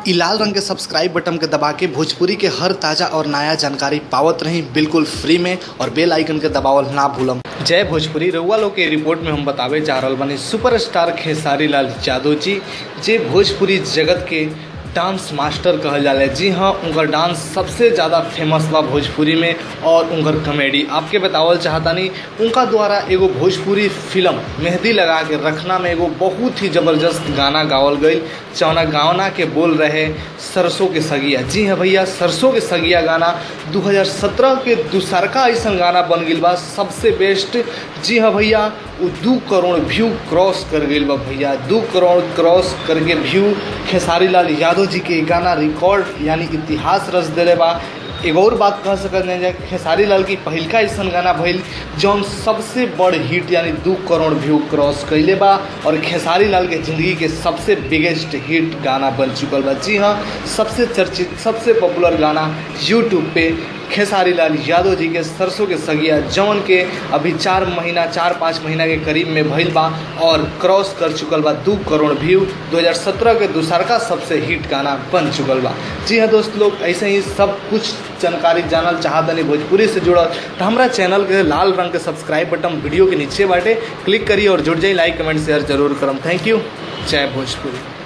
इ लाल रंग के सब्सक्राइब बटन के दबा के भोजपुरी के हर ताजा और नया जानकारी पावत रही बिल्कुल फ्री में और बेल आइकन के दबावल ना भूलम जय भोजपुरी रउआ लोग के रिपोर्ट में हम बतावे जा रहल बानी सुपरस्टार खेसारी लाल यादव जी जे भोजपुरी जगत के डांस मास्टर कहल जाला जी हाँ उनकर डांस सबसे ज़्यादा फेमस बा भोजपुरी में और उनकर कॉमेडी आपके बतावल चाहतानी उनका द्वारा एगो भोजपुरी फिल्म मेहंदी लगा के रखना में एगो बहुत ही ज़बरदस्त गाना गावल गई जौना गाना के बोल रहे सरसों के सगिया जी हाँ भैया सरसों के सगिया गाना 2017 के दूसरका ऐसा गाना बन गई बा सबसे बेस्ट जी हाँ भैया वो दू करोड़ व्यू क्रॉस कर गई बा भैया दू करोड़ क्रॉस करके व्यू खेसारी लाल यादव जी के गाना रिकॉर्ड यानी इतिहास रच दिले बा एगो और बात कह सकत नहीं खेसारी लाल की पहिलका ऐसा गाना भइल जौन सबसे बड़ हिट यानी दू करोड़ व्यू क्रॉस कैले बा और खेसारी लाल के ज़िंदगी के सबसे बिगेस्ट हिट गाना बन चुकल बा जी हाँ सबसे चर्चित सबसे पॉपुलर गाना यूट्यूब पे खेसारी लाल यादव जी के सरसों के सगिया जौन के अभी चार महीना चार पाँच महीना के करीब में भइल बा और क्रॉस कर चुकल बा दू करोड़ व्यू 2017 के दूसरका सबसे हिट गाना बन चुकल बा जी हाँ दोस्त लोग ऐसे ही सब कुछ जानकारी जानल चाहतनी भोजपुरी से जुड़ल तो हमारा चैनल के लाल रंग के सब्सक्राइब बटन वीडियो के नीचे बाटे क्लिक करिए और जुड़ जाइए लाइक कमेंट शेयर जरूर करम थैंक यू जय भोजपुरी